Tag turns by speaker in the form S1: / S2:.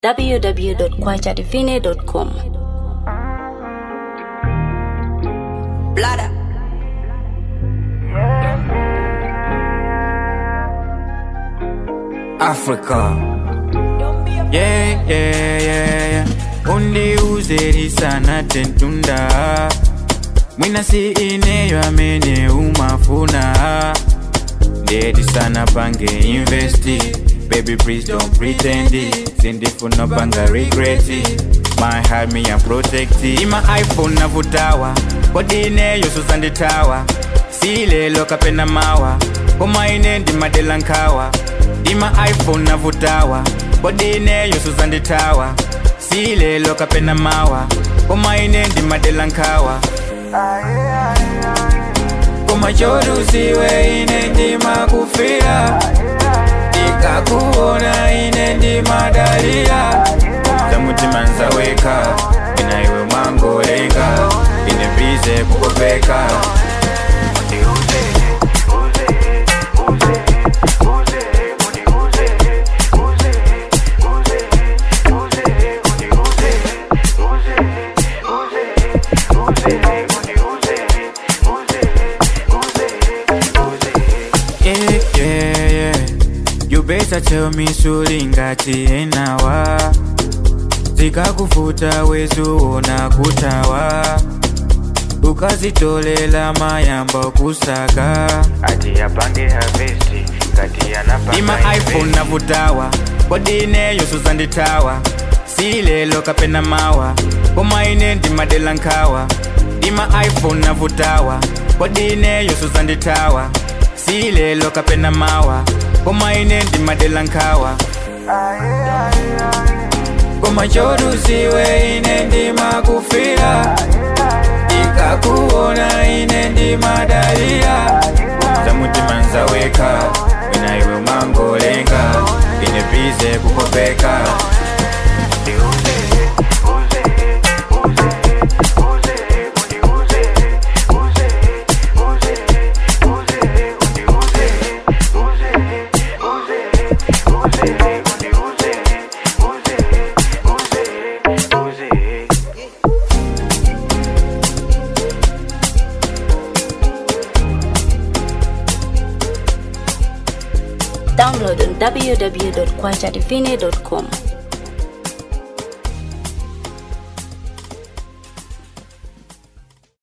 S1: www.kwachadivine.com.
S2: Blada.
S3: Africa. Yeah, yeah, yeah, yeah. Undiuze sana tentunda mwina si ineyo amene umafuna ndeti sana pange investi baby please don't pretend it. sindifuna panga regret it. my heart me and protect it. ima iphone navutawa kodi ineyo suzanditawa si lelo kapena mawa koma ine ndimadela nkhawa ima iphone navutawa kodi ineyo suzanditawa si lelo kapena mawa koma ine ndimadela nkhawa koma chodusiwe ine ndimakufira ndikakuona ine ndimadalira zamutima nzaweka ina iwe mwangolenga ine bize kukopeka Yeah, yeah, yeah. You better tell me sulingati enawa zikakufuta wezuona kutawa ukazitolela mayamba kusaka
S4: ati yapange havesti ngati yanapanga
S3: ima iphone navutawa kodi ineyo suzanditawa si lelo kapena mawa koma ine ndimadela nkhawa ima iphone navutawa kodi ineyo suzanditawa si lelo kapena mawa koma ine ndimadela nkhawa koma chodusiwe ine ndimakufira ikakuona ine ndimadalira zamutima nzaweka ina iwe mangolenga ine bize kukopeka
S1: Download on www.kwachadivine.com.